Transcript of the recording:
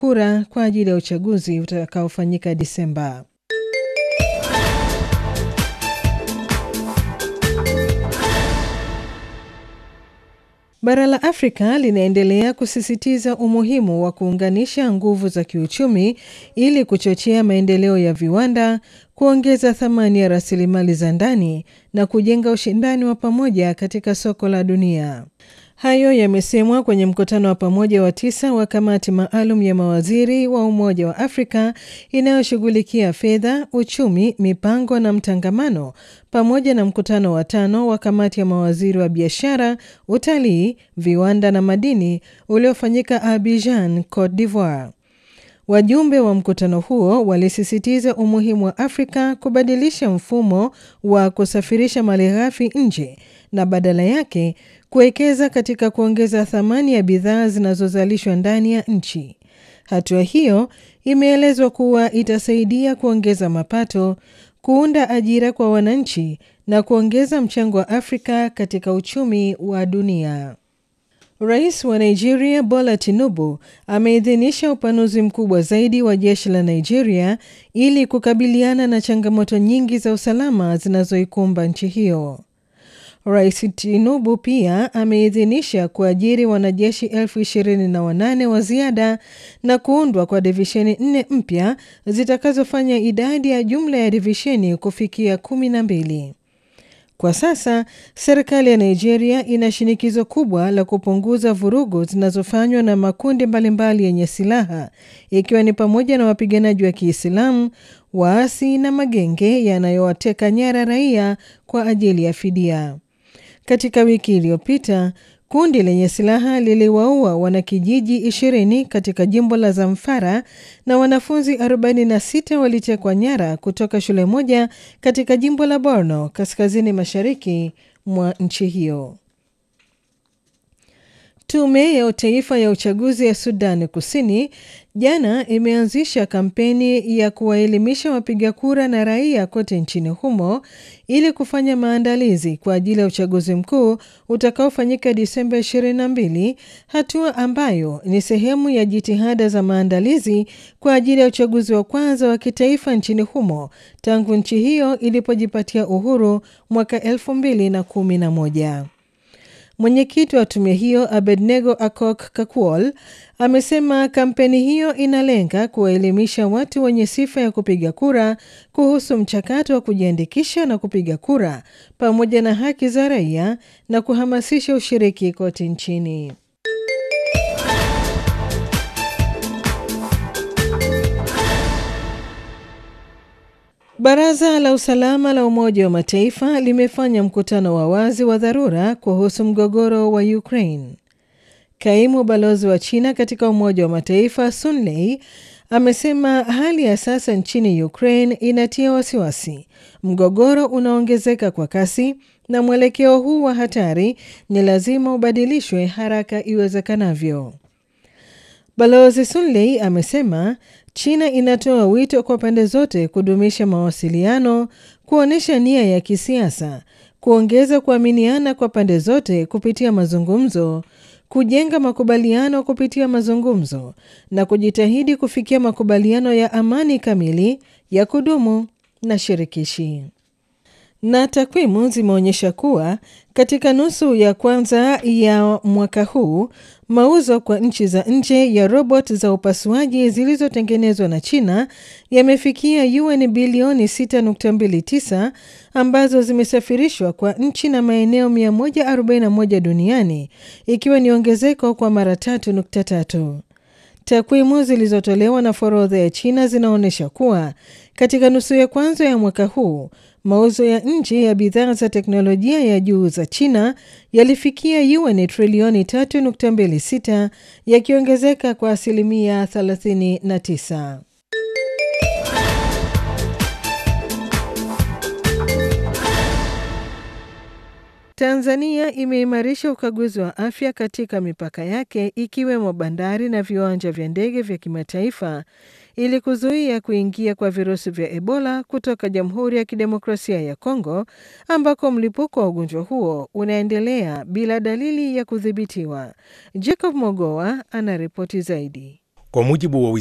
kura kwa ajili ya uchaguzi utakaofanyika Disemba. Bara la Afrika linaendelea kusisitiza umuhimu wa kuunganisha nguvu za kiuchumi ili kuchochea maendeleo ya viwanda, kuongeza thamani ya rasilimali za ndani na kujenga ushindani wa pamoja katika soko la dunia. Hayo yamesemwa kwenye mkutano wa pamoja wa tisa wa kamati maalum ya mawaziri wa Umoja wa Afrika inayoshughulikia fedha, uchumi, mipango na mtangamano, pamoja na mkutano wa tano wa kamati ya mawaziri wa biashara, utalii, viwanda na madini uliofanyika Abidjan, Cote d'Ivoire. Wajumbe wa mkutano huo walisisitiza umuhimu wa Afrika kubadilisha mfumo wa kusafirisha malighafi nje na badala yake kuwekeza katika kuongeza thamani ya bidhaa zinazozalishwa ndani ya nchi. Hatua hiyo imeelezwa kuwa itasaidia kuongeza mapato, kuunda ajira kwa wananchi na kuongeza mchango wa Afrika katika uchumi wa dunia. Rais wa Nigeria Bola Tinubu ameidhinisha upanuzi mkubwa zaidi wa jeshi la Nigeria ili kukabiliana na changamoto nyingi za usalama zinazoikumba nchi hiyo. Rais Tinubu pia ameidhinisha kuajiri wanajeshi elfu ishirini na wanane wa ziada na kuundwa kwa divisheni nne mpya zitakazofanya idadi ya jumla ya divisheni kufikia kumi na mbili. Kwa sasa serikali ya Nigeria ina shinikizo kubwa la kupunguza vurugu zinazofanywa na makundi mbalimbali yenye silaha ikiwa ni pamoja na wapiganaji wa Kiislamu, waasi na magenge yanayowateka nyara raia kwa ajili ya fidia. Katika wiki iliyopita kundi lenye silaha liliwaua wanakijiji 20 katika jimbo la Zamfara na wanafunzi 46 walitekwa nyara kutoka shule moja katika jimbo la Borno kaskazini mashariki mwa nchi hiyo. Tume ya Taifa ya Uchaguzi ya Sudani Kusini jana imeanzisha kampeni ya kuwaelimisha wapiga kura na raia kote nchini humo ili kufanya maandalizi kwa ajili ya uchaguzi mkuu utakaofanyika Disemba 22, hatua ambayo ni sehemu ya jitihada za maandalizi kwa ajili ya uchaguzi wa kwanza wa kitaifa nchini humo tangu nchi hiyo ilipojipatia uhuru mwaka 2011. Mwenyekiti wa tume hiyo Abednego Akok Kakuol amesema kampeni hiyo inalenga kuwaelimisha watu wenye sifa ya kupiga kura kuhusu mchakato wa kujiandikisha na kupiga kura pamoja na haki za raia na kuhamasisha ushiriki kote nchini. Baraza la Usalama la Umoja wa Mataifa limefanya mkutano wa wazi wa dharura kuhusu mgogoro wa Ukraine. Kaimu balozi wa China katika Umoja wa Mataifa Sun Lei amesema hali ya sasa nchini Ukraine inatia wasiwasi. Mgogoro unaongezeka kwa kasi na mwelekeo huu wa hatari ni lazima ubadilishwe haraka iwezekanavyo. Balozi Sun Lei amesema China inatoa wito kwa pande zote kudumisha mawasiliano, kuonyesha nia ya kisiasa, kuongeza kuaminiana kwa pande zote kupitia mazungumzo, kujenga makubaliano kupitia mazungumzo na kujitahidi kufikia makubaliano ya amani kamili, ya kudumu na shirikishi. Na takwimu zimeonyesha kuwa katika nusu ya kwanza ya mwaka huu mauzo kwa nchi za nje ya robot za upasuaji zilizotengenezwa na China yamefikia yuan bilioni 6.29 ambazo zimesafirishwa kwa nchi na maeneo 141 duniani ikiwa ni ongezeko kwa mara 3.3. Takwimu zilizotolewa na forodha ya China zinaonyesha kuwa katika nusu ya kwanza ya mwaka huu mauzo ya nje ya bidhaa za teknolojia ya juu za China yalifikia yuan trilioni 3.26 yakiongezeka kwa asilimia 39. Tanzania imeimarisha ukaguzi wa afya katika mipaka yake ikiwemo bandari na viwanja vya ndege vya kimataifa ili kuzuia kuingia kwa virusi vya Ebola kutoka Jamhuri ya Kidemokrasia ya Kongo ambako mlipuko wa ugonjwa huo unaendelea bila dalili ya kudhibitiwa. Jacob Mogoa anaripoti zaidi. Kwa mujibu wa